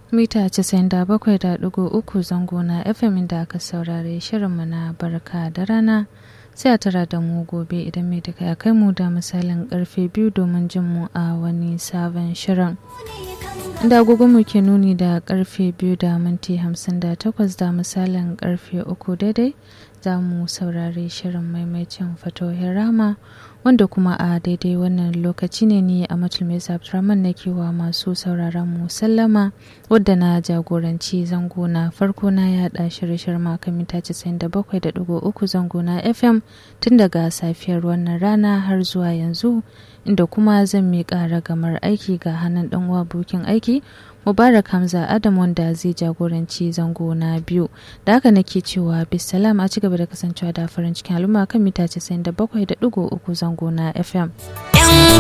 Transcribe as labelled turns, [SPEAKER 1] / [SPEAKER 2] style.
[SPEAKER 1] mita 97.3 zango na fm inda aka saurare shirinmu na barka da rana sai a tara da mu gobe idan mai duka ya kai mu da misalin karfe biyu domin jin mu a wani sabon shirin inda mu ke nuni da karfe biyu da minti 58 da misalin karfe uku daidai za mu saurari shirin maimacin fatohin rama wanda kuma a daidai wannan lokaci ne ni a matulmai abdurrahman na kewa masu sauraron mu sallama wadda na jagoranci zango na farko na yada shirye-shiryen maka mita 97.3 zango na fm tun daga safiyar wannan rana har zuwa yanzu inda kuma zan miƙa ragamar aiki ga hannun ɗan uwa bukin aiki mubarak hamza adam wanda zai jagoranci zango na biyu da haka nake cewa bisalam a cigaba da kasancewa da farin cikin al'umma kan mita 97.3 zango na fm